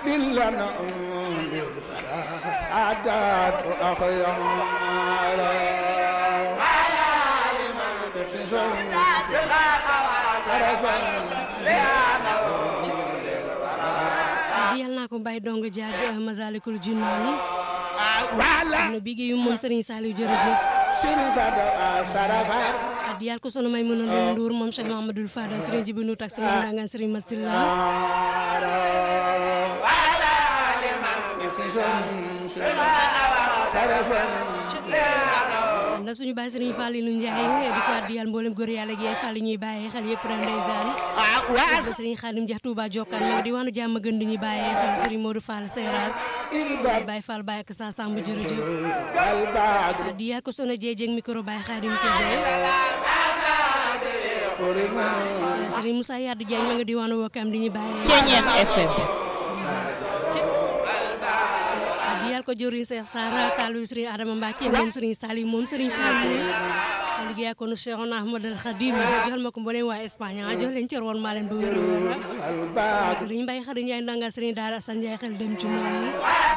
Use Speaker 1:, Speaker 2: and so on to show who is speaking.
Speaker 1: لنا عدات أخيار
Speaker 2: diyal naa ko Baye Dongo Diag Masalikul Jinaan soxna Bigué yu moom Serigne Saliou jërëjëf diyal ko sono may mën a Ndour moom Cheikh Mamadou Fadal Serigne Jibi Ndour tax sama ndangaan Serigne Matsila na suñu baay Serigne Fallilou Ndiaye di ko diyal mboolem góor yàlla gi ay Fall ñuy bàyyee xel yëpp ren ndeysaan soxna Serigne Khadim Dia Touba Jokkaan ma nga di waanu jàmm gën di ñuy bàyyee xel Serigne Modou Fall Seras Baye Fall Baye ak sa Samb jërëjëf diyal ko sono jeejeng micro Baye Khadim Kébé Serigne Moussa Yadou Diagne ma nga di waanu Wokam di ñuy bàyyee
Speaker 3: Ceeñeen FM
Speaker 2: diyal ko jëriñ Cheikh Sara taalibu Serigne Adama Mbacke moom Serigne Salim moom Serigne Fallou liggéey ko nu Cheikh Ahmadou Khadim joxal ma ko mboolem waa Espagne a jox leen cër woon maa leen ba wér a wér Serigne Mbaye Khady Ndiaye ndanga Serigne Daara Assane Ndiaye xel dem ci moom